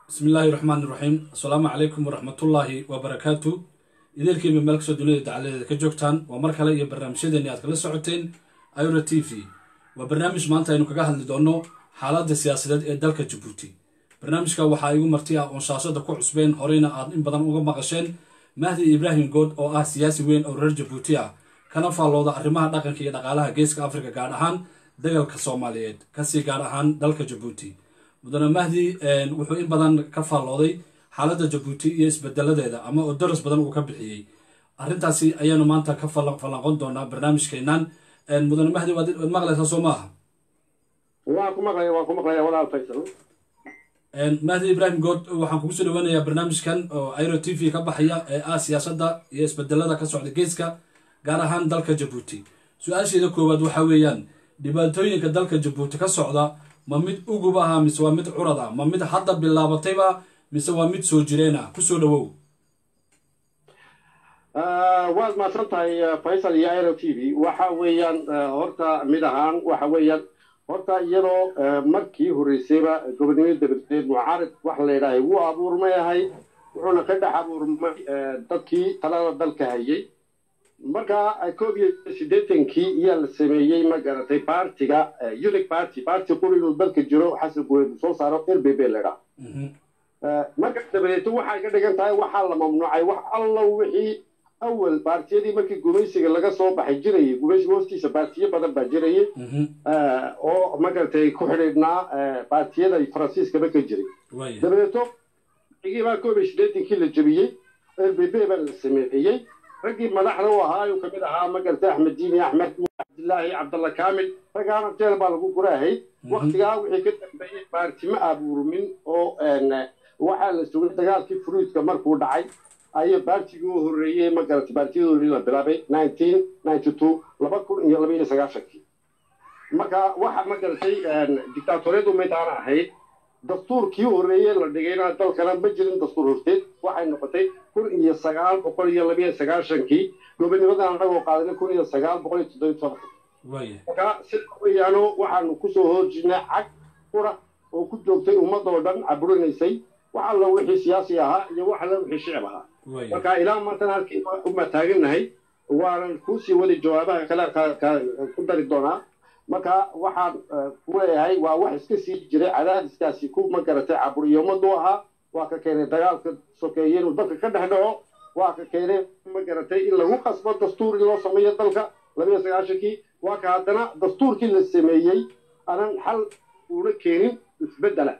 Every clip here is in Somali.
bismi illaahi raxmaan iraxiim assalaamu calaykum waraxmatullaahi wabarakaatu ideelkiiba meel kastoo dunida dacaladeeda ka joogtaan waa mar kale iyo barnaamijyadeeni aad kala socoteen ira t v waa barnaamij maanta aynu kaga hadli doonno xaaladda siyaasadeed ee dalka jabuuti barnaamijka waxaa igu marti ah oon shaashada ku cusbeen horeyna aad in badan uga maqasheen mahdi ibraahim good oo ah siyaasi weyn oo reer jabuuti ah kana faallooda arrimaha dhaqanka iyo dhaqaalaha geeska afrika gaar ahaan dagalka soomaaliyeed kasii gaar ahaan dalka jabuuti mudane mahdi wuxuu in badan ka faallooday xaaladda jabuuti iyo isbedeladeeda ama oo daras badan uu ka bixiyey arrintaasi ayaanu maanta ka falanqon doonaa barnaamijkeenan mudane mahdi waad maqlaysaa soo maaha waan ku maqlaya waan ku maqlaya walaal faysal mahdi ibraahim good waxaan kugu soo dhaweynayaa barnaamijkan oo iro t v ka baxaya ee ah siyaasadda iyo isbedelada ka socda geeska gaar ahaan dalka jabuuti su-aasheeda koowaad waxaa weeyaan dhibaatooyinka dalka jabuuti ka socda ma mid ugub aha mise waa mid curad ah ma mid hadda bilaabatayba mise waa mid soo jireen ah kusoo dhawow waad mahadsan tahay faysal iyo iro t v waxa weeyaan horta mid ahaan waxa weeyaan horta iyadoo markii horreysayba gobonimada dabadeed mucaarid wax la yidhaahay wuu abuurmay ahay wuxuuna ka dhex abuurmay dadkii talada dalka hayay marka koob iyo siddeetankii iyaa la sameeyey ma garatay partiga unic party party quri inuu dalka jiro xasan guweed soo saaro r b b ladhaa marka dabadeeto waxay ka dhigan tahay waxaa la mamnuucay wax allo wixii awal baartiyadii markii gumaysiga laga soo baxay jirayay gumaysiga hoostiisa baartiyo badan baa jirayay oo magaratay ku xidhiidhnaa baartiyada faransiiskaba ka jiray dabadeeto igiibaa koob iyo siddeetankii la jebiyey r b b baa la sameeyey raggii madaxda u ahaa ayuu kamid ahaa magartay axmed diini axmed cabdilaahi cabdalla kaamil raggaana jeel baa lagu guraahay waktigaa wixii ka dambeeyey baartimo abuurmin oo waxaa la sugay dagaalkii fruidka markuu dhacay ayay baartigii u horreeyey magaratay baartiyadoodii la bilaabay nineteen ninety two laba kun iyo laba iyo sagaashankii marka waxa magaratay dictaatoriyadu maydaana ahayd dastuurkii horreeyey la dhigayna dalkana ma jirin dastuur horteed waxay noqotay kun iyo sagaal boqol iyo labiyo sagaashankii gobonimadan anagoo qaadanay kun iyo sagaal boqol iyo toddobiyo tobanka marka sida weeyaano waxaanu kusoo horjirnay cag qura oo ku joogtay ummadoo dhan caburinaysay wax alla wixii siyaasi ahaa iyo wax alla wixii shicib ahaa marka ilaa maantana halkii uma taagannahay waanan kuusii wadi jawaabaha kale ku dari doonaa marka waxaan ku leeyahay waa wax iska sii jiray cadaadiskaasi ku magaratay caburiyo ummaddu ahaa waa ka keenay dagaalka sokeeye inuu dalka ka dhex dhaco waa ka keenay magaratay in lagu qasbo dastuur in loo sameeyo dalka labiyo sagaashankii waa ka haddana dastuurkii la sameeyey aanan xal uuna keenin isbeddela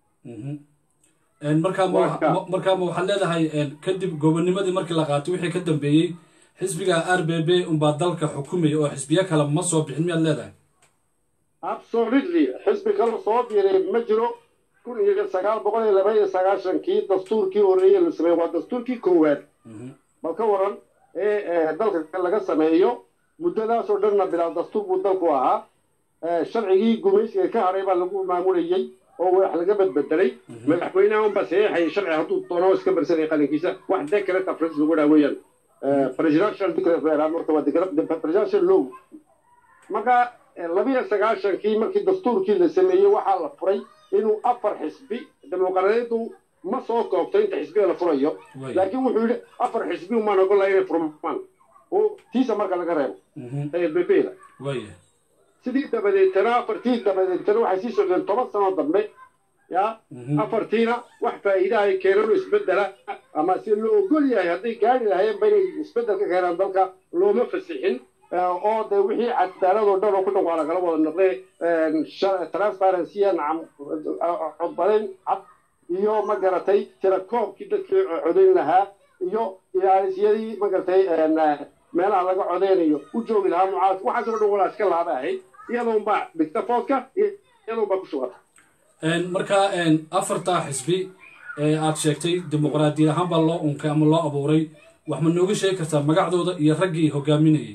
markaama waxaad leedahay kadib gobonimadii markii la qaatay wixii ka dambeeyey xisbiga r b b unbaa dalka xukumaya oo xisbiyo kale ma soo bixin miyaad leedahay absolutely xisbi kale soo biiray ma jiro kun iyo sagaal boqol iyo laba iyo sagaashankii dastuurkii horreeye la sameeyey waa dastuurkii koowaad bal ka waran ee dalka laga sameeyo muddadaasoo dhanna bilaab dastuur buu dalku ahaa sharcigii gumaysiga ka hadhay baa lagu maamulayey oo wax laga badbedelay madaxweynaha unbaa saxiixayay sharci hadduu doono iska barsanaya qalinkiisa wax decret afris lagu dhaa weeyaan presidential decret marka waa presidential law marka labiyo sagaashankii markii dastuurkii la sameeyey waxaa la furay inuu afar xisbi dimuqraadiyaddu ma soo koobto inta xisbiga la furayo laakiin wuxuu yidhi afar xisbi umaan ogola inay furmaan oo tiisa marka laga reebo ee b b da sidii dabadeetana afartii dabadeetana waxay sii socdeen toban sano dambe ya afartiina wax faa'iida ay keeneen oo isbeddela ama si loo ogol yahay hadday gaari lahayeenba inay isbeddel ka keenaan dalka looma fasixin oo de wixii cadaaladoo dhan oo ku dhan waa lagala wada noqday transparency nacam codbadayn cad iyo ma garatay tirakoobkii dadkii codayn lahaa iyo ilaalisyadii ma garatay meelaha laga codeynayo u joogi lahaa mucaaradka waxaasoo dhan walaa iska laaba ahayd iyadoonbaa dhigta foodka iyadoonbaa ku shugata marka afartaa xisbi ee aad sheegtay dimuqraadiyad ahaan baa loo unkay ama loo abuuray wax ma nooga sheegi kartaa magacdooda iyo raggii hogaaminayay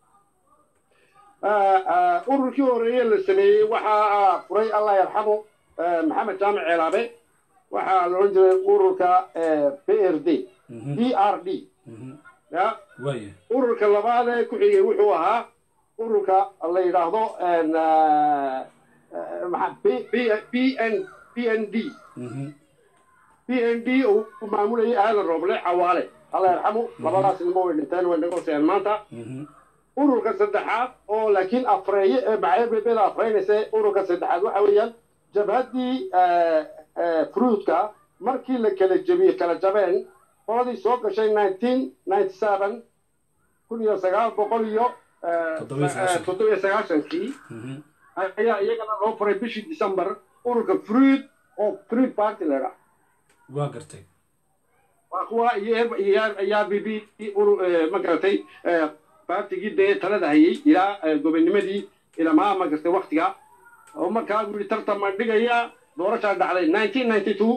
ururkii horreeye la sameeyey waxaa furay allah yarxamo maxamed jaamic ceelaabe waxaa la odhan jiray ururka p r d d r d ya ururka labaad ee ku xigay wuxuu ahaa ururka la yidhaahdo b n b n d b n d uu maamulayay aadan rooble cawaale alla yarxamu labadaas nimo way dhinteen way naga hoseeyaan maanta ururka saddexaad oo laakiin afreeye ee macaybebeda afreynaysa ururka saddexaad waxa weeyaan jabhaddii fruudka markii la kala jebiyey kala jabeen qoladii soo gashay nineteen ninety seven kun iyo sagaal boqol iyo toddobiyo sagaashankii ayaa iyagana loo furay bishii december ururka fruid oo fruid party leedha waa gartay waa kuwa iyo iyo b b ma garatay baartigii dee talada hayay ilaa gobonimadii ilamaa ma gartay waktiga oo markaa buu yihi tartan ma dhigaya doorashaa dhacday nineteen ninety two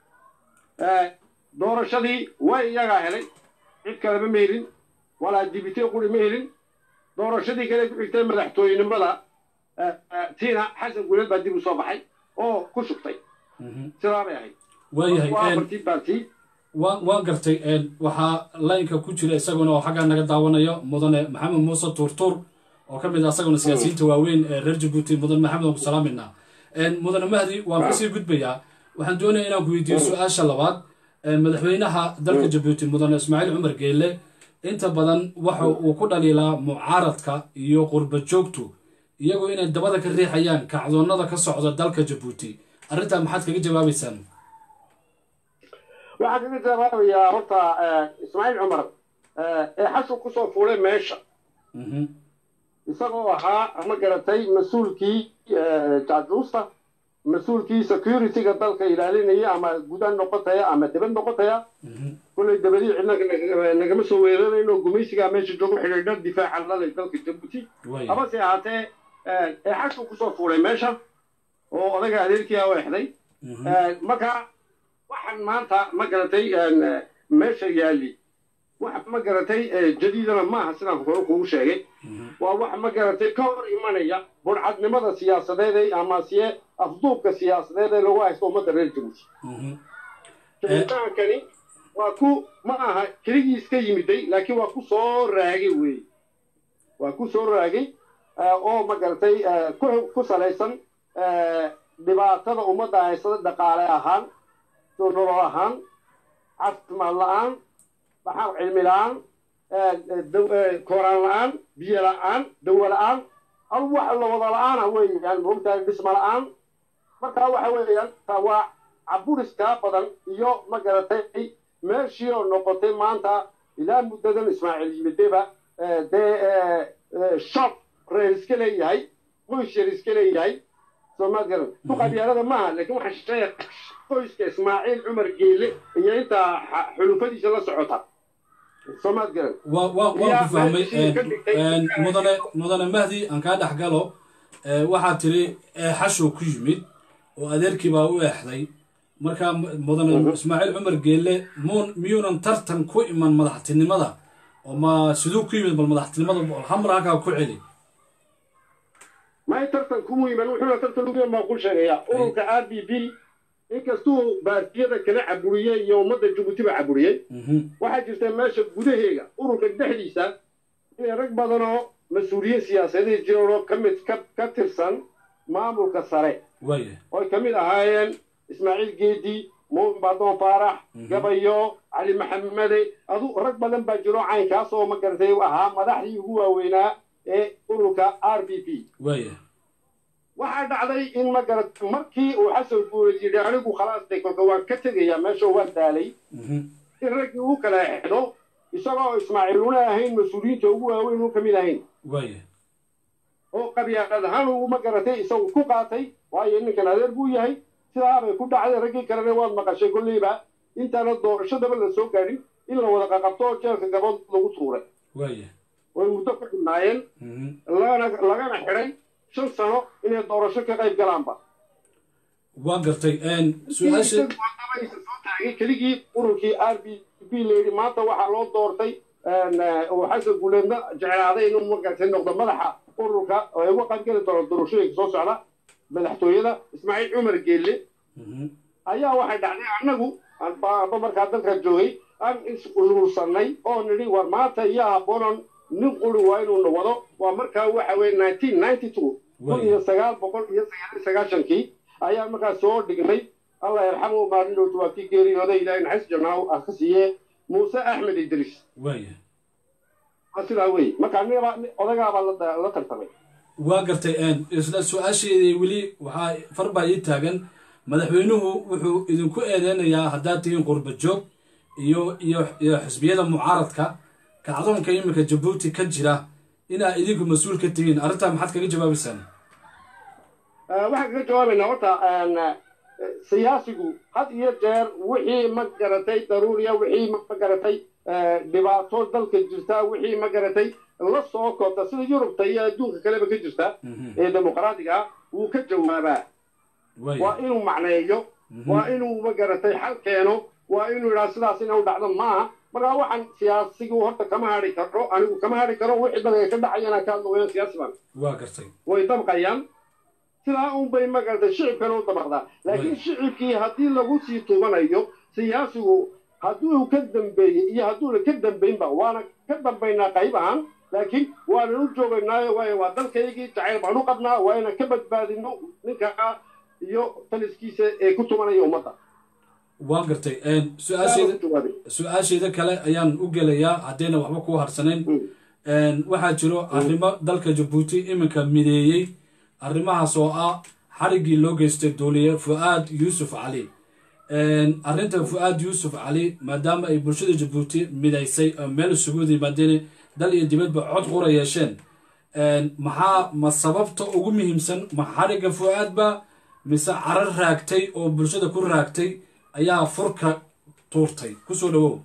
doorashadii way iyagaa helay cid kaleba ma helin walaa dibite quri ma helin doorashadii kale ku xigtay madaxtooyenimada tiina xasan guuleed baa dib u soo baxay oo ku shugtay sidaa bay ahayd waayahay baarti waa waa gartay waxaa laynka ku jira isaguna oo xaggaa naga daawanayo mudane maxamed muuse tuurtuur oo ka mid ah isaguna siyaasiyiinta waaweyn ee reer jabuuti mudan maxamed aan ku salaaminaa mudane mahdi waan kasii gudbayaa waxaan doonaya inaan ku weydiiyo su-aasha labaad madaxweynaha dalka jabuuti mudane ismaaciil cumar geelle inta badan waxa uu ku dhaliilaa mucaaradka iyo qurba joogtu iyagoo inay dabada ka riixayaan kacdoonnada ka socda dalka jabuuti arrintaa maxaad kaga jawaabaysaan waxaa kaga jawaabayaa horta ismaaciil cumar ee xashu kusoo fuulay meesha isagoo ahaa ma garatay mas-uulkii jaajuusta mas-uulkii security-ga dalka ilaalinaya ama gudan noqotaya ama debad noqotaya kullay dabadii cidna nagama soo weerarayno gumaysigaa meesha joogo xidhiidha difaaca lalay dalka jabuuti habase ahaatee ee xashu kusoo fuulay meesha oo odaga adeerkii a exday marka waxaan maanta ma garatay meesha yaali wax ma garatay jadiidana maaha sidaan hore kugu sheegay waa wax ma garatay ka hor imanaya burcadnimada siyaasadeed ama siye afduubka siyaasadeed ee lagu haysto ummadda reer jabuuti jiritaankani waa ku ma aha keligiis ka yimiday laakiin waa ku soo raagay wey waa ku soo raagay oo ma garatay ku salaysan dhibaatada ummadda haysada dhaqaale ahaan nolol ahaan caafimaad la-aan maxaa cilmi la-aan kooraan la-aan biyo la-aan dawo la-aan al wax la wada la-aana weeyaan moogtahay dhisma la-aan markaa waxa weeyaan waa caburiskaa badan iyo ma garatay meeshii oo noqotay maanta ilaa muddadan ismaaciil yimideba dee shop reer iska leeyahay qoys yar iska leeyahay soomaad garan duqabyaalada maaha laakiin waxaa sheegay qoyska ismaaciil cumar geele iyo intaa xulufadiisa la socota soomaad garan waa waa waan ku fahmay mudane mudane mahdi aan kaa dhex galo waxaa tiri eexashuu ku yimid oo adeerkii baa u eexday markaa mudane ismaaciil cumar geele muun miyuunan tartan ku iman madaxtinimada oo ma siduu ku yimid bal madaxtinimada hamar halkaa ku celi may tartan kumu iman wuxuuna tartan ugu baa ku sheegaya ururka r b b inkastuu baartiyada kala caburiyey iyo ummadda jabuutiba caburiyey waxaa jirta meesha gudaheega ururka dhexdiisa inay rag badan oo mas-uuliyiin siyaasadeed jiraan oo kamid ka tirsan maamulka sare oy ka mid ahaayeen ismaaciil geedi muumin badoon faarax gabayo cali maxamede adu rag badan baa jiro caynkaas oo ma garatay ahaa madaxdii ugu waaweynaa ee ururka r b p waxaa dhacday in ma garat markii uu xasan guuleed yidhi anigu khalaastay kolka waan ka tegayaa meesha waan daalay in raggii uu kala exdo isagoo ismaaciil una ahayn mas-uuliyiinta ugu waaweyn uu ka mid ahayn oo qabyaalad ahaan uu ma garatay isagu ku qaatay waayo ninkan adeer buu yahay sidaabay ku dhacday raggii kalena waad maqashay kolleyba intaana doorashadaba la soo gaadhin in la wada qaqabto oo jeelka gabood lagu tuuray way muddo ku xidhnaayeen lagana xidhay shan sano inay doorasho ka qayb galaanba waan gartay su-aasha keligii ururkii r b b layidhi maanta waxaa loo doortay oo xasan guuleedna jeclaaday inuu magartay noqdo madaxa ururka oo ay uga qaybgeli doono doorashooyinka soo socda madaxtooyada ismaaciil cumar geelle ayaa waxay dhacday annagu aba markaa dalka joogay aan is-uruursanay oo nidhi war maanta iyo haboonan nin quri waa inuuna wado waa markaa waxa weye nineteen ninety two kun iyo sagaal boqol iyo sagaal sagaashankii ayaa markaa soo dhignay allah yarxamu maalin dhowtu waa kii geeriyooday ilaahay naxariis janaaw ah ka siiye muuse axmed idriis waaya waa sidaa wey marka nibaa odagaabaa la la tartamay waa gartay isla su-aasheedii weli waxaa far baa ii taagan madaxweynuhu wuxuu idinku eedeynayaa haddaad tihiin qurba joog iyo iyo iyo xisbiyada mucaaradka kacdoonka iminka jabuuti ka jira inaa idinku mas-uul ka tihiin arrintaa maxaad kaga jawaabaysaan waxaan kaga jawaabaynaa horta siyaasigu had iyo jeer wixii ma garatay daruuriya wixii ma garatay dhibaato dalka jirta wixii ma garatay la soo koobta sida yurubta iyo adduunka kaleba ka jirta ee dimuqraadiga ah wuu ka jawaabaa waa inuu macneeyo waa inuu ma garatay xal keeno waa inuu yidhaha sidaas inay u dhacdo maaha markaa waxaan siyaasigu horta kama hadhi karo anigu kama hadhi karo wixii dalka ka dhacayana ka hadlo weyaan siyaasi baan waa gartay way dabqayaan sidaa un bay ma garatay shicibkana u dabaqdaa laakiin shicibkii haddii lagu sii tuubanayo siyaasigu hadduu ka dambeeyey iyo hadduuna ka dambaynba waana ka dambaynaa qayb ahaan laakiin waanan u joogaynaayo waayo waa dalkaygii jacayl baan u qabnaa waa inaan ka badbaadino ninka iyo taliskiisa ee ku tumanaya ummadda waan gartay su-aasheeda kale ayaan u gelayaa haddayna waxba ku harsanayn waxaa jiro arrimo dalka jabuuti iminka mideeyey arrimahaas oo ah xariggii loo geystay duuliye fu-aad yuusuf cali arrinta fu-aad yuusuf cali maadaama ay bulshada jabuuti midaysay oo meel isugu wada yimaadeen dal iyo dibadba cod qura yeesheen maxaa ma sababta ugu muhiimsan ma xarigga fu-aadba mise carar raagtay oo bulshada ku raagtay ayaa furka tuurtay kusoo dhawow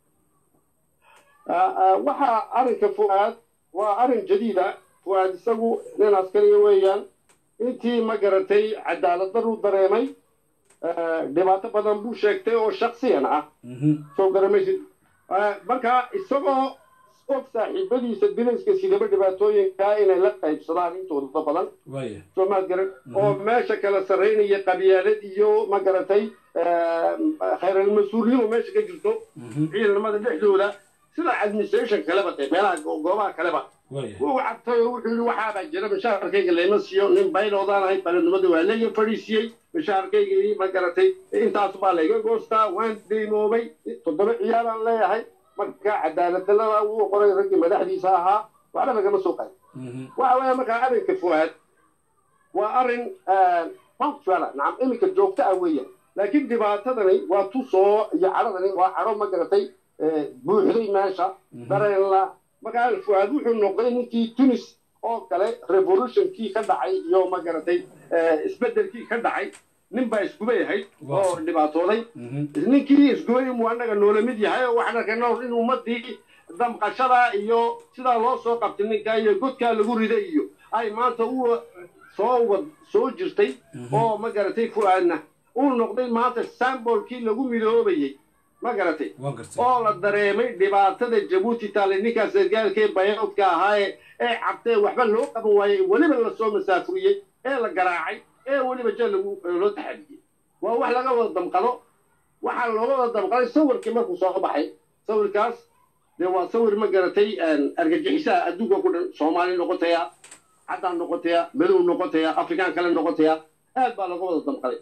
waxaa arrinka fu-aad waa arrin jadiida fu-aad isagu nin askariya weeyaan intii ma garatay cadaalad daruu dareemay dhibaato badan buu sheegtay oo shaksiyan ah soo garamaysid marka isagoo og saaxiibadiisa bilayska sidaba dhibaatooyinkaa inay la qaybsadaan intooda badan soo maad garan oo meesha kala sarraynaya qabyaalad iyo ma garatay khayral-mas-uulnimo meesha ka jirto ciidanimada dhexdooda sida administration kaleba dee meelaha goobaha kaleba wuu cabtay oo wuxuu yidhi waxaabaa jira mashaarkayga layma siiyo nin bayloodaan ahayd balednimada waa layga fadhiisiyey mashaarkaygii ma garatay intaas baa layga goostaa waan deymoobay toddoba ciyaaraan leeyahay marka cadaaladalada wuu qoray raggii madaxdiisa ahaa waxba lagama soo qaadi waxa weeye markaa arrinka fuaad waa arrin punctuala nacam iminka joogta ah weeyaan laakiin dhibaatadani waa tusoo iyo cadhadani waa cadho ma garatay buuxday meesha dareenla markaa fuaad wuxuu noqday ninkii tunis oo kale revolutionkii ka dhacay iyo ma garatay isbeddelkii ka dhacay nin baa isgubay ahayd oo dhibaatooday ninkii isgubay muu annaga noola mid yahay oo waxaan arkay noor in ummaddii damqashada iyo sidaa loo soo qabtay ninkaa iyo godkaa lagu riday iyo ay maanta u soo wad soo jirtay oo ma garatay fu'aadna uu noqday maanta sambolkii lagu midoobayey ma garatay oo la dareemay dhibaatada jabuuti taale ninkaas sargaalkee bayoodka ahaaye ee cabtee waxba loo qaban waayey weliba lasoo masaafuriyey ee la garaacay ee weliba jeel lagu loo taxadiyey waa wax laga wada damqado waxaa looga wada damqaday sawirkii markuu soo baxay sawirkaas dee waa sawir ma garatay argagixisaha adduunka ku dhan soomaali noqotaya caddaan noqotaya madow noqotaya afrikaan kale noqotaya aad baa looga wada damqaday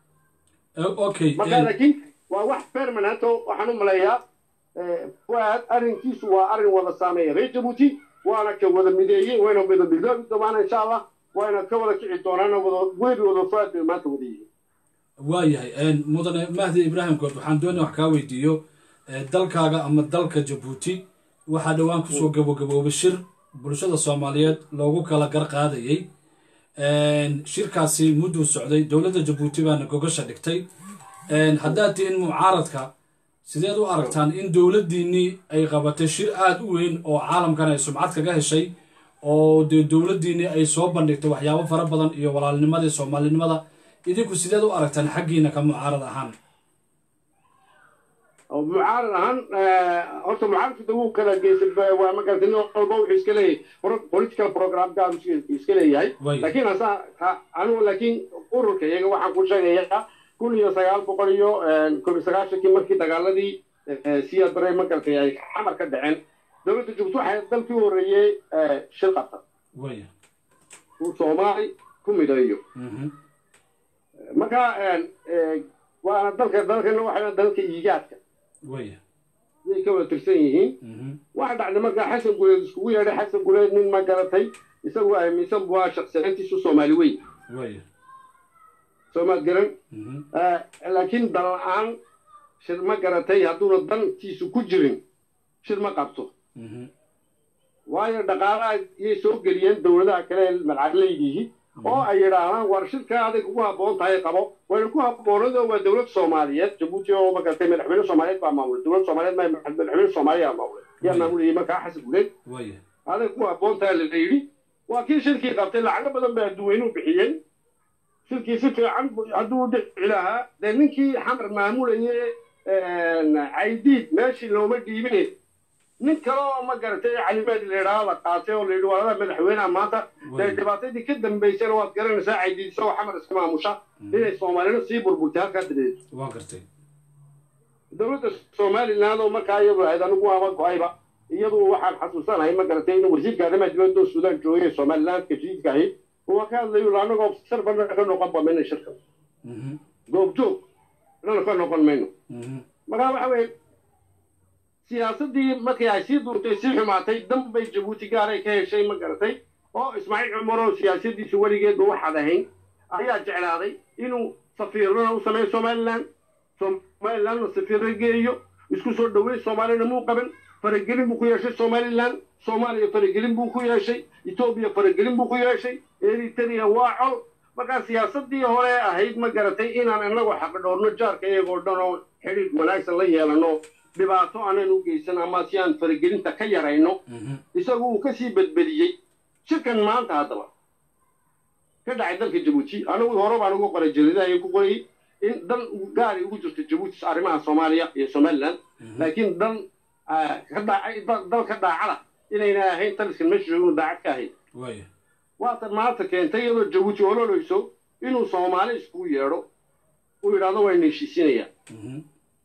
marka laakiin waa wax permanento waxaan u maleeyaa fuaad arrinkiisu waa arrin wada saameeya reer jabuuti waana ka wada mideeyey wayna wada midoobi doonaan insha allah wayna ka wada kici doonaan wada webi wada fuaad bay maanta wada yihiin waayahay mudane mahdi ibraahim good waxaan doonaya wax kaa weydiiyo dalkaaga ama dalka jabuuti waxaa dhowaan kusoo gabogabooba shir bulshada soomaaliyeed loogu kala gar qaadayey shirkaasi mudduu socday dowladda jabuuti baana gogasha dhigtay haddaad tihiin mucaaradka sideed u aragtaan in dowladdiinnii ay qabatay shir aada u weyn oo caalamkan ay sumcad kaga heshay oo dee dowladdiinnii ay soo bandhigtay waxyaabo fara badan iyo walaalnimadii soomaalinimada idinku sideed u aragtaan xaggiina ka mucaarad ahaan mucaarad ahaan horta mucaaradka wuu kala geysay waa magarata nin walba wuxuu iska leeyahay political programkaabu iska leeyahay laakiin hasa anigu laakiin ururka iyaga waxaan ku sheegayaa kun iyo sagaal boqol iyo koob iyo sagaashankii markii dagaaladii siya dare magartay ay xamar ka dhaceen dowladda jabuuti waxay dalkii u horreeyey shir qabta uu soomaali ku mideeyo marka waana dalka dalkana waxa dalka iigaadka waya yay ka wada tirsan yihiin mhm waxa dhacday markaa xasan guleed iskugu yeedhay xasan guleed nin ma garatay isagoo aaminsan buu ahaa shakhsiyaantiisu soomaali weyn waya soomaad garan mhm Eh, laakiin dan la-aan shir ma garatay hadduuna dantiisu ku jirin shir ma qabto mhm waayo dhaqaalaha yay soo geliyeen dowladaha kale ee malcadleydiihi oo ay yidhaahdaan war shirka aday kugu habboon tahay qabo wayna ku habboonado waa dowlad soomaaliyeed jabuuti oo ma garatay madaxweyne soomaaliyeed baa maamulay dowlad soomaaliyeed ma madaxweyne soomaaliya maamulay yaa Right. maamulayay markaa xasan guleed waya aday ku habboon tahay la yidhi waa kii shirkii qabtay lacago badan bay adduweynuhu bixiyeen shirkii si fiican bu- hadduu dhici lahaa dee ninkii xamar maamulaye caydiid meeshii looma dhiibine nin kale oo ma garatay calimaad la yidhaahdo la qaatay oo la yidhi walada madaxweynaha maanta dee waya dhibaatadii ka dambaysana waad garanaysaa caydiid isagoo xamar iska maamusha inay soomaalina sii burburtay halkaa dabadeed waan gartay dowladda somaliland oo markaa iyadu ahayd anigu ama go-ayba iyadu waxaan xasuusanahay ma garatay inuu wasiirka arrimaha dibadda oo suudaan joogay somalilandka jadiidka ahayd waa ka hadlayo la anagoo sar bana ka noqon ba mayna shirka mhm goobjoog inana ka noqon mayno mhm markaa waxa weeye siyaasaddii markii ay sii duurtay sii xumaatay dan bay jabuuti gaaray ka heshay ma garatay oo ismaaciil cumar oo siyaasadiisu weligeedba waxaad ahayn ayaa jeclaaday inuu safiirana u sameeyo somaliland somalilandna safiirra geeyo isku soo dhaweey soomaalina muu qaban faragelin buu ku yeeshay somaliland soomaaliya faragelin buu ku yeeshay etoobiya faragelin buu ku yeeshay eritrea waa col markaa siyaasadii hore ahayd ma garatay inaan inagu xaqdhoorno jaarka iyagoo dhan oo xidhiidh wanaagsan la yeelano dhibaato aanan u geysan ama si aan faragelinta ka yarayno mhm isagu uu kasii badbadiyey shirkan maanta haddaba ka dhacay dalka jabuuti anigu hore baan ugu qoray jariidaha ku qorayay in dan gaari ugu jirto jabuuti arrimaha soomaaliya iyo somaliland mhm laakiin dan ah, ka dhacay dal- dalka daacada inayna ahayn taliskan meesha jooginu daacad ka ahayn waya waatan maanta keentay iyadoo jabuuti ololeyso inuu soomaali iskugu yeedho uu yidhaahdo waa ina heshiisinayaan mhm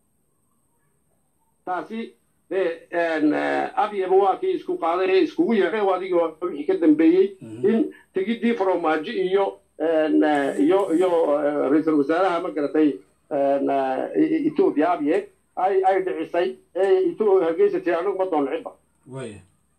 taasi dee abyaba waa kii isku qaaday ee iskugu yeedhay oo adigii waa wixii ka dambeeyey Mhm. in tegidii faromaajo iyo een, eh, iyo iyo eh, ra-iisul wasaaraha ma garatay een, eh, etoobiya abye ay ay dhicisay ee Etho- hargeysa tiri anagu ma doon cidba waya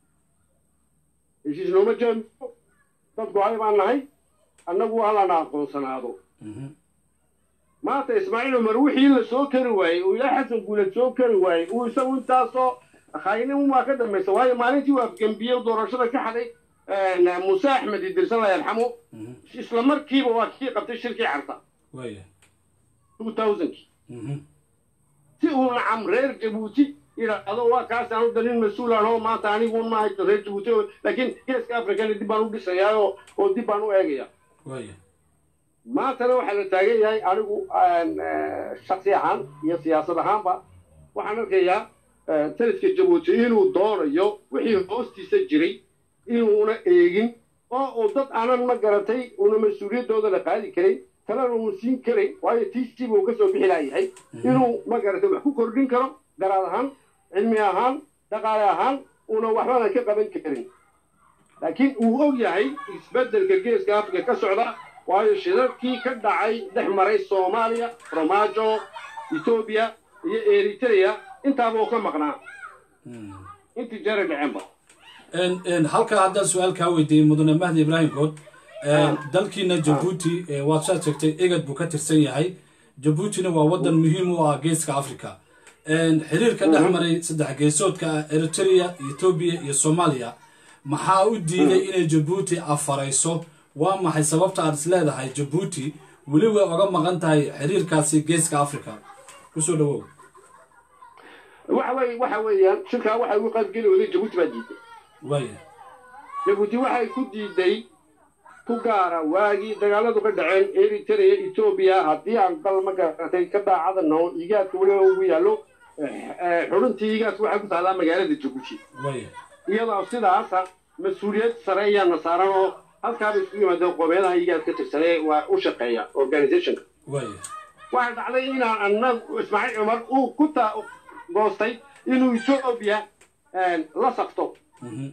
heshiis nooma jeedno dad go-ay baan nahay annagu halana aqoonsanaado mhm maanta ismaaciil cumar wixii la soo kari waayey uu ilaa xasan guuled soo kari waayey uu isagu intaasoo khaynin waa ka dambaysa waayo maalintii uu afgembiyey doorashada ka xaday muuse axmed idirsan la yarxamo mhm isla markiiba waa kii qabtay shirkii carta waya 2000 mhm si uu nacam reer jabuuti yidhaahdo waa kaas aanu dalin mas-uul anoo maanta anigu ma haysto reer jabuuti oo- laakiin geeska afrikana dib baan u dhisayaa oo oo dib baan u eegaya waya maantana waxaa la taagan yahay anigu eh, shaksi ahaan iyo siyaasad ahaanba waxaan arkayaa eh, taliska jabuuti inuu doonayo wixii hoostiisa jiray inuuna eegin oo uu dad aanan ma garatay una mas-uuliyaddooda la qaadi karin talena uu siin karin waayo tiisiba uu kasoo bixi laayahay inuu ma garatay wax ku kordhin karo garaad ahaan cilmi ahaan dhaqaale ahaan una waxbana ka qaban karin laakiin uu og yahay isbeddelka geeska afrika ka socda waayo shirarkii ka dhacay dhex maray soomaaliya romaajo etoobiya iyo eritrea intaaba uu ka maqnaa mhm intii jeeray dhaceenba En- en, halkaa haddaan su-aal kaa weydiiyey mudane mahdi ibraahim good En, dalkiina jabuuti eh, waad shaad sheegtay egad buu ka tirsan yahay jabuutina waa wadan muhiim u ah geeska africa En, xiriirka dhex maray saddex geesoodka ah eritrea etoobiya iyo soomaaliya maxaa u diiday inay jabuuti afarayso waa maxay sababta aad is leedahay jabuuti weli way oga maqan tahay xiriirkaasi geeska africa kusoo dhawow waxa weye waxa weeyaan shirkaa waxay ugu qaybgeli waday jabuuti baa diiday waaya jabuuti waxay ku diiday ku gaara waagii dagaaladu ka dhaceen eritrea etoobiya haddii aan dal ma garatay ka daacada noo igaadka weliba ugu yaallo eh, xubintii igaadka waxay ku taallaa magaalada jabuuti waaya iyadoo sidaasa mas-uuliyad sare ayaana saaran oo halkaaba isku yimaadeen qoomeedaha igaad ka tirsanee waa u shaqeeya organizationka waaya waxaa dhacday inaan annagu ismaaciil cumar uu ku ta goostay inuu etoobiya la safto mhm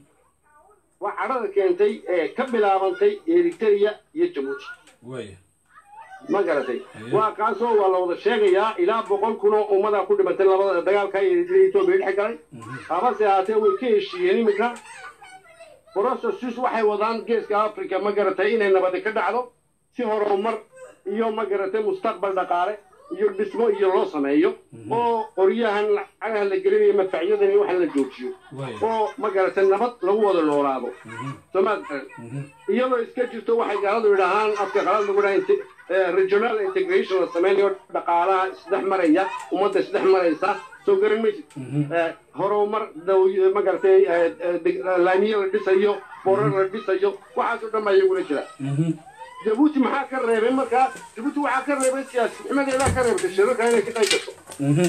waa cadhada keentay ee ka bilaabantay eritrea iyo jabuuti waaya ma garatay Haye. waa kaasoo waa la wada sheegayaa ilaa boqol kun oo ummada ku dhimatay labada dagaalka eritrea etoobiya dhex galay habase ahaatee way ka heshiiyeen iminka processes waxay wadaan geeska africa ma garatay inay nabadi ka dhacdo si horumar iyo ma garatay mustaqbal dhaqaale iyo dhismo iyo loo sameeyo oo qoryahan lacagaha la gelinayo madfacyadan iyo waxan la joojiyo waay oo ma garatay nabad lagu wada noolaado somaad garan iyadoo iska jirto waxay gaaladu yidhaahaan afka qalad lagu dhaha inte- eh, regional integration la sameynayo dhaqaalaha isdhex maraya ummadda isdhex maraysa soo garan maysid Eh, horumar daw- ma garatay eh, eh, deg- laamiye la dhisayo borar la dhisayo waxaasoo dhan baa iyaguna jira jabuuti maxaa ka reebay markaa jabuuti waxaa ka reebay siyaasinimadeedaa ka reebtay shirarka inay ka qayb gasho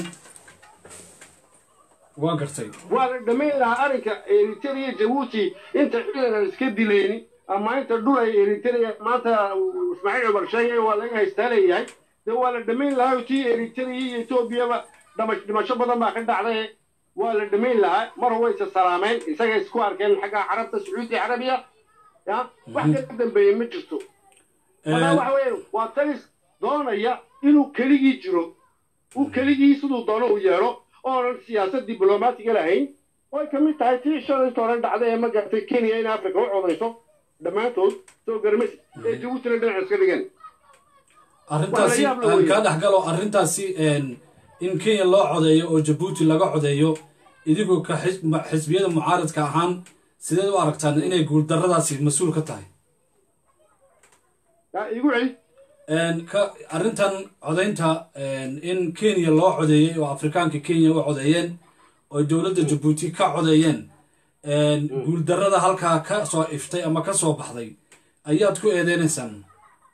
waa gartay waa la dhammayn lahaa arrinka eritrea jabuuti inta ciidan aan iska dilayni ama inta dhul ay eritrea maanta ismaaciil cumar sheegay waa laga haystaa leeyahay dee waa la dhammayn lahaa tii eritrea iyo etoobiyaba dhama- dhimasho badan baa ka dhacday waa la dhammayn lahaa mar way isa salaameen isaga isku arkeen xagga carabta sacuudi carabiya ya wax ka dambeeye ma jirto markaa waxa weeye waa talis doonaya inuu keligii jiro uu keligii siduu doono u yeedho oonan siyaasad diblomaatiga lahayn way ka mid tahay tii shalayta hore dhacday ee ma garatay kenya in africa u codayso dhammaantood soo garmaysa ee jabuutina dhinac iska dhigeen arrintaasi Waa la yaab la aan weeye. kaa dhex galo arrintaasi een, in kenya loo codeeyo oo jabuuti laga codeeyo idigoo ka xis- ma- xisbiyada mucaaradka ahaan sideed u aragtaan inay guuldarradaasi mas-uul ka tahay yaa igu celi Een, ka arrintan codaynta een, in kenya loo codeeyey oo afrikaanka kenya u codeeyeen oo dowladda jabuuti ka codeeyeen een, guuldarrada halkaa ka soo iftay ama ka soo baxday ayaad ku eedeynaysaan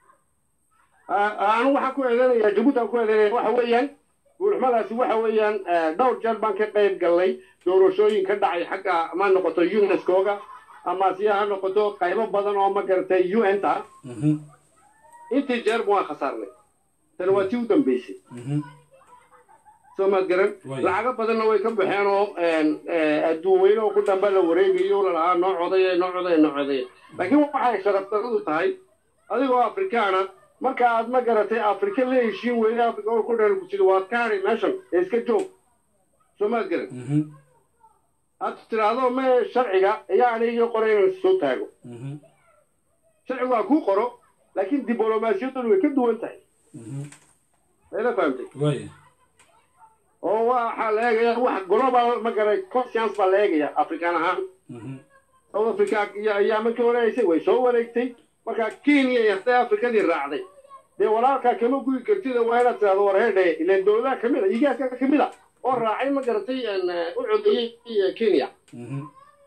anu waxaan ku eedeynaya jabuuti aan ku eedeynaya waxa weeyaan guulxumadaasi waxa weeyaan eh, dhowr jeer baan ka qayb galnay doorashooyin ka dhacay xagga ma noqoto unescoga ama si ha noqoto qaybo badan oo ma garatay un ta Mhm, intii jeer waan khasaarnay tani waa tii u dambeysay mhm, soo maad garan Way. lacago badanna way ka baxeen oo adduun weyne oo ku damba la wareegayo lalahaa noo codaya noo codaya noo codaya laakiin waxay sharafdaradu tahay adigoo afrikaana marka aad ma garatay afrika la heshiin weyne afrika oo ku dhan ku jira waad ka hadhay meeshan ee iska joog soo maad garan mhm, aad tiraahdo me sharciga ayaa aniga qoray inaan soo taago mhm, sharcigu waa kuu qoro laakiin diblomaasiyaddu way ka duwan tahay mhm. mayla fahamtay waaya oo waxaa la eegaya wax global ma garay conscience baa la eegaya afrikaan ahaan Mhm, south africa iyo ayaa markii horeysay way soo wareegtay markaa kenya iyo hadday afrikadii raacday dee walaalkaa kama guyi kartida waa inaad tirahdo war heedhe ileen dowladaha kamid a igaaska kamid a oo raacay ma garatay een, u codeeyey kenya mhm,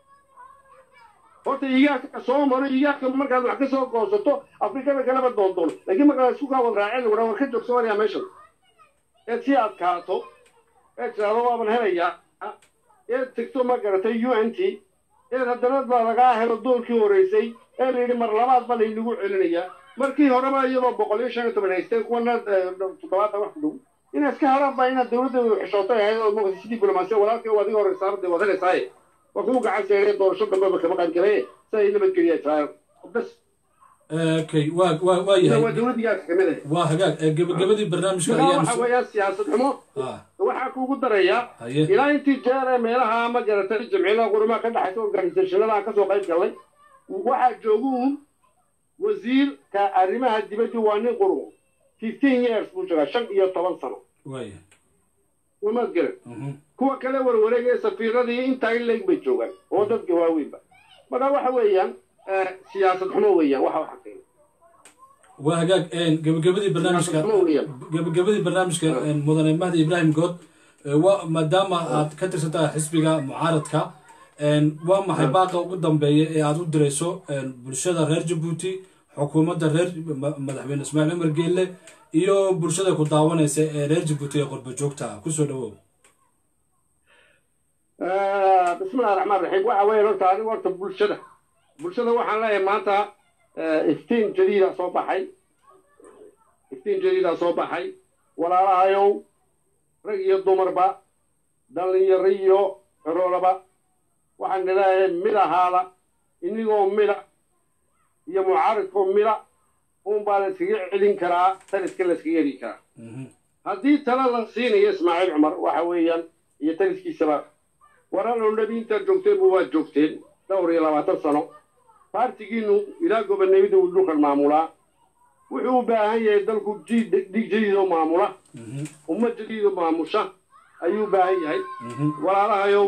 horta igaaska soo maro igaaska markaad wax ka soo goosato afrikada kaleba doondoono laakiin markaa isku kaawad raaceen lagu war ka joog soomaaliya meeshan eed si adkaato eed tirahdo waaban helayaa eed tegto ma garatay u n t eed haddana baa lagaa helo doorkii horeysay ee la yidhi mar labaad ba laynagu celinayaa markii horeba iyadoo boqol iyo shan iyo toban haysteen kuwana eh, toddobaatan wax ku dhow inay iska helaan baa inaad dowladda xishootay ahayd oo mugta si diblomaasiya walaalkii oo adiga horeysaaba dee waad helaysaaye waa kuu gacan seeree doorasho dambeba kama qayb galaye si ay nabadgeliya israel bas okay waa waa waa waa yahay dowladdigaas kamid ah waa hagaag ee gabagabadii barnaamijka markaa ayaan waxa weeyaan siyaasad xumo ah waxaa kuugu darayaa haye ilaa intii jeer ee meelaha ma garatay jamciyadaha qurumaha ka dhexaysa organisationada aan kasoo qayb galnay waxaa jooguun wasiirka arrimaha dibadda waa nin qurun fifteen years buu joogaa shan iyo toban sano waaya umaad garan mhm, kuwa kale warwareegaya safiiradii intaa in leeg bay joogaan oo dadka waaweynba marka waxa weeyaan eh, siyaasad xumo weeyaan waxa waxa keena waa hagaag een, gabagabadii barnaamijka siyaasad xumo weeyaan gabagabadii barnaamijka een, mudane mahdi ibraahim good ee, waa maadaama aad ka tirsantahay xisbiga mucaaradka een, waa maxay baaqa ugu dambeeya ee aad u dirayso een, bulshada reer jabuuti xukuumadda reer ma- madaxweyne ismaaciil cumar geelle iyo bulshada ku daawanaysa ee reer jabuuti ee qurba joogta ah kusoo dhawow Eh, bismillahi raxmaan raxiim waxa weeye horta adigu horta bulshada bulshada waxaan leeyahay maanta eh, iftiin jadiida soo baxay iftiin jadiida soo baxay walaalahayow rag iyo dumarba dhallinyaro iyo ciroolaba waxaan leeyahay mid ahaada inigoo mida iyo mucaaridkoo mida unbaa la iskaga celin karaa taliska la iskaga heli karaa Mhm. haddii tala la siinayo ismaaciil cumar waxa weeyaan iyo taliskiisaba waran oo nebi intaad joogteenba waad joogteen dhowr iyo labaatan sano baartigiinu ilaa gobonimada uu dhulkan maamulaa wuxuu u baahan yahay dalku jiid dhig jadiidoo maamula Mhm. ummad jadiidoo maamusha ayuu u baahan yahay Mhm. walaalahayow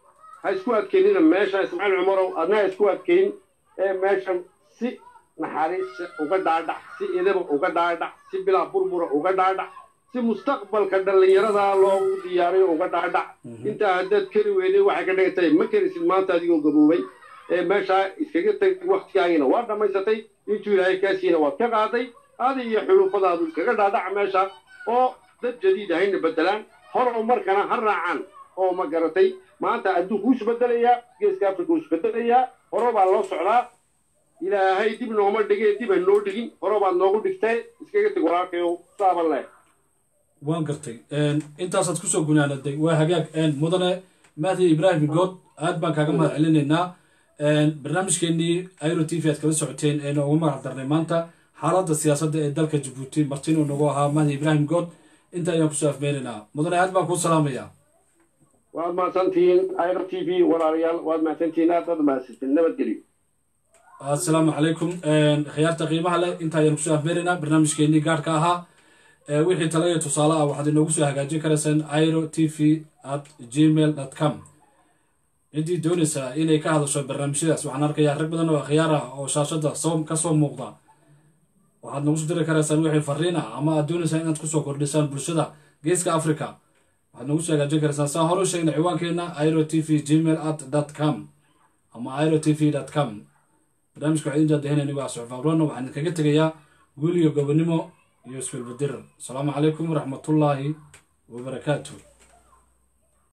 ha isku adkeynina meesha ismaaciil cumarow adna ha isku adkeyn ee meeshan si naxariis uga dhaadhac si idaba uga dhaadhac si bilaa burbura uga dhaadhac si mustaqbalka dhallinyarada loogu diyaariyo uga dhaadhac intaa haddaad keri weyday waxay ka dhigan tahay ma kerisid maanta adigoo gaboobay ee meeshaa iskaga tag waktigaagiina waa dhammaysatay intuu ilaahay kaasiina waad ka qaaday adi iyo xulufadaadu iskaga dhaadhaca meesha oo dad jadiid ahayna bedelaan horow markana ha raacaan oo ma garatay maanta adduunku wuu isbedelayaa geeska afrika wuu isbedelayaa horo baa loo socdaa ilaahay dib nooma dhigee dib ha noo dhigin horo baad noogu dhigtay iskaga teg walaalkayow saaban leh waan gartay intaasaad kusoo gunaanaday waa hagaag mudane mahdi ibraahim good aad baan kaaga mahad celinaynaa barnaamijkeenii iro t v aad kala socoteen ee noogu magac darnay maanta xaaladda siyaasadda ee dalka jabuuti martin uu nagu ahaa mahdi ibraahim good inta ayaan kusoo afmeynaynaa mudane aad baan kuu salaamayaa waad mahadsantihiin iro t v walaalayaal waad mahadsantihiin aad baad mahadsantiin nabadgelyo assalaamu calaykum khiyaarta qiimaha leh inta ayaan kusoo afmeynaynaa barnaamijkeenii gaarhka ahaa wixii tala iyo tusaale ah waxaad inoogu soo hagaajin karaysaan iro t v at gmail dot com ciddii doonaysaa inay ka hadasho barnaamijyadaas waxaan arkayaa rag badan oo akhyaar ah oo shaashadda soo kasoo muuqda waxaad nagu soo diri karaysaan wixii fariin ah ama aad doonaysaan inaad kusoo kordhisaan bulshada geeska africa waxaad nagu soo hagaajin karaysaan saan hore u sheegnay ciwaankeena iro t v gmail at dot com ama iro t v dot com barnaamijka waxaa idin daadahin anigo ah suxuf abrona waxaan idinkaga tegayaa guul iyo gobonimo iyo isbilbadir asalaamu calaykum waraxmatullaahi wabarakaatu